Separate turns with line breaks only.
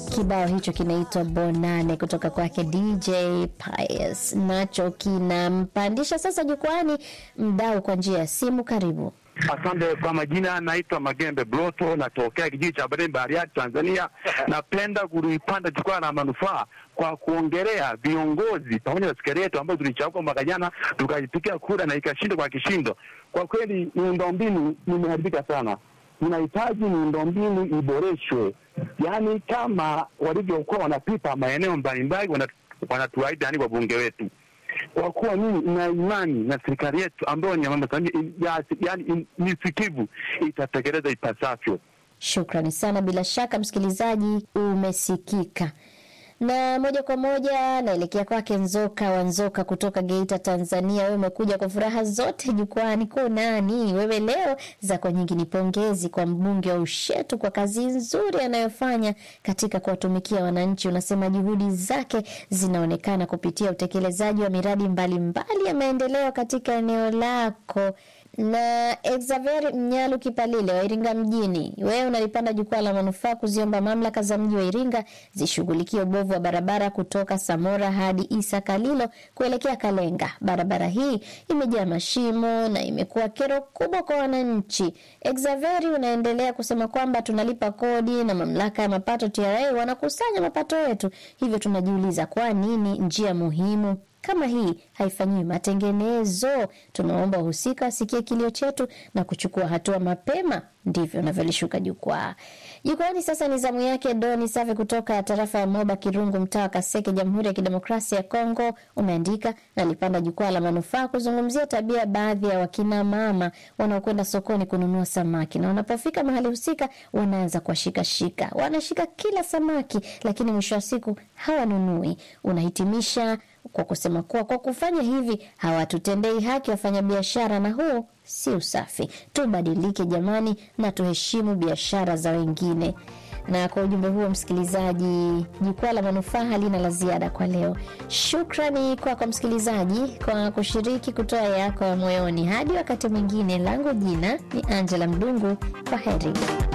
Kibao hicho kinaitwa Bonane kutoka kwake DJ Pius, nacho kinampandisha sasa jukwani mdau kwa njia ya simu. Karibu.
Asante kwa majina, naitwa Magembe Bloto, natokea kijiji cha Bareni Bariadi, Tanzania. Napenda kulipanda jukwaa la manufaa kwa kuongelea viongozi pamoja na serikali yetu ambayo tulichagua mwaka jana tukajipigia kura na ikashinda kwa kishindo. Kwa kweli miundombinu imeharibika sana, tunahitaji miundombinu iboreshwe, yaani kama walivyokuwa wanapita maeneo mbalimbali wanatuahidi, yani wabunge wetu kwa kuwa mimi ina imani na serikali yetu ambayo ni mama Samia, yaani ni sikivu, itatekeleza ipasavyo.
Shukrani sana. Bila shaka msikilizaji, umesikika na moja kwa moja naelekea kwake Nzoka wa Nzoka kutoka Geita, Tanzania. Wewe umekuja kwa furaha zote jukwani, ko nani wewe leo? Zako nyingi ni pongezi kwa mbunge wa Ushetu kwa kazi nzuri anayofanya katika kuwatumikia wananchi. Unasema juhudi zake zinaonekana kupitia utekelezaji wa miradi mbalimbali mbali ya maendeleo katika eneo lako na Exaver Mnyalu Kipalile wa Iringa mjini, wewe unalipanda jukwaa la manufaa kuziomba mamlaka za mji wa Iringa zishughulikie ubovu wa barabara kutoka Samora hadi Isa Kalilo kuelekea Kalenga. Barabara hii imejaa mashimo na imekuwa kero kubwa kwa wananchi. Exaveri unaendelea kusema kwamba tunalipa kodi na mamlaka ya mapato TRA wanakusanya mapato yetu, hivyo tunajiuliza kwa nini njia muhimu kama hii haifanyiwi matengenezo. Tunaomba wahusika wasikie kilio chetu na kuchukua hatua mapema. Ndivyo navyolishuka jukwaa. Jukwani sasa ni zamu yake Doni Save kutoka tarafa ya Moba Kirungu, mtaa wa Kaseke, Jamhuri ya Kidemokrasia ya Kongo. Umeandika nalipanda jukwaa la manufaa kuzungumzia tabia baadhi ya wakina mama wanaokwenda sokoni kununua samaki na wanapofika mahali husika wanaanza kuwashikashika, wanashika kila samaki, lakini mwisho wa siku hawanunui. Unahitimisha kwa kusema kuwa kwa kufanya hivi hawatutendei haki wafanyabiashara, na huu si usafi. Tubadilike jamani, na tuheshimu biashara za wengine. Na kwa ujumbe huo, msikilizaji, jukwaa la manufaa halina la ziada kwa leo. Shukrani kwako kwa msikilizaji kwa kushiriki kutoa yako ya moyoni. Hadi wakati mwingine, langu jina ni Angela Mdungu. Kwa heri.